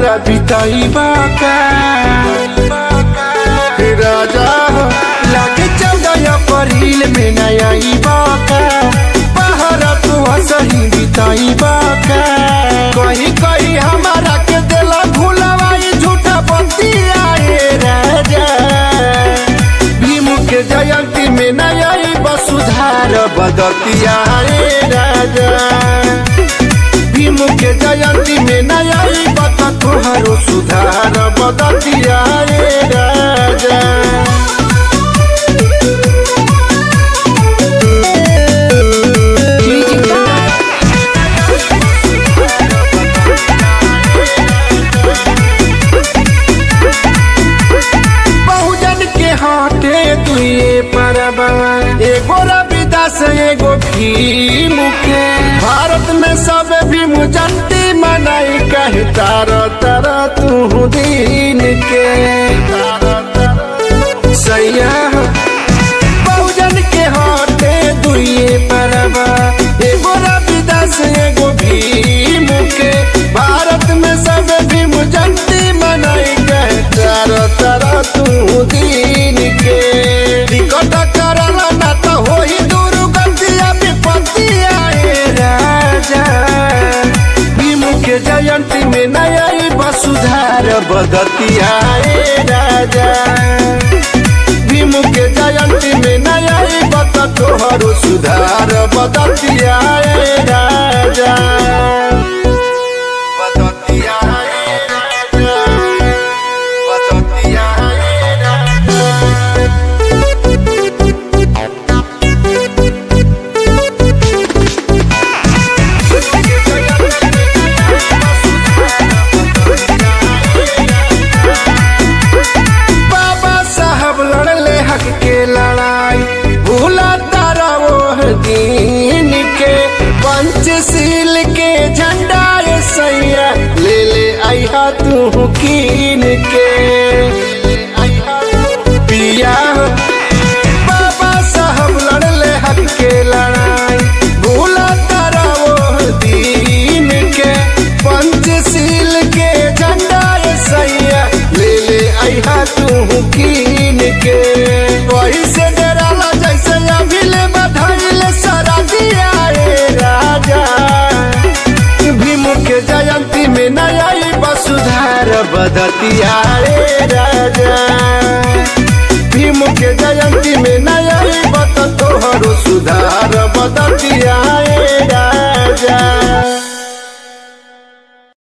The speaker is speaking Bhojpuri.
तहरा बिताई बाका राजा हो लागे चौदह अप्रैल में नया बाका पहरा तू सही बिताई बाका कहीं कहीं हमारा के दिला भूलवाई झूठा बतिया राजा भीम के जयंती में नया वसुधार बदतिया राजा भीम के जयंती में नया बत तुहरो सुधार बदतिया राजा बहुजन के हाथे दुए परबा एगो रविदास एगो भीम के भारत में सब भीम जयंती मनाई कहे तार तर तू दिन के सैया बहुजन के हाथे दुए परबा एगो रविदास एगो भीम के भारत में सब भीम जयंती मनाई कहे तार तर तू दिन के टिकट करला ना तो होई दुर्गतिया विपत्तिया ए राजा भीम के जयंती में नया वसुधार बदतिया ए राजा भीम के जयंती में नया बत तोहरो सुधार बदतिया ए राजा बदतिया ए राजा बदतिया ए राजा बाबा साहब लड़ले हक के लड़ाई भूला तारा वो दीन के पंचशील के झंडा ये सैया ले ले आइहा तू कीन के पिया बाबा साहब लड़ले हक के लड़ाई भूला तारा वो दीन के पंचशील के झंडा ये सैया ले ले आइहा तू कीन के वही से डराला जैसे अभी ले बधाई ले सरा दिया रे राजा भीम के जयंती में नया वसुधार बदतिया रे राजा भीम के जयंती में नया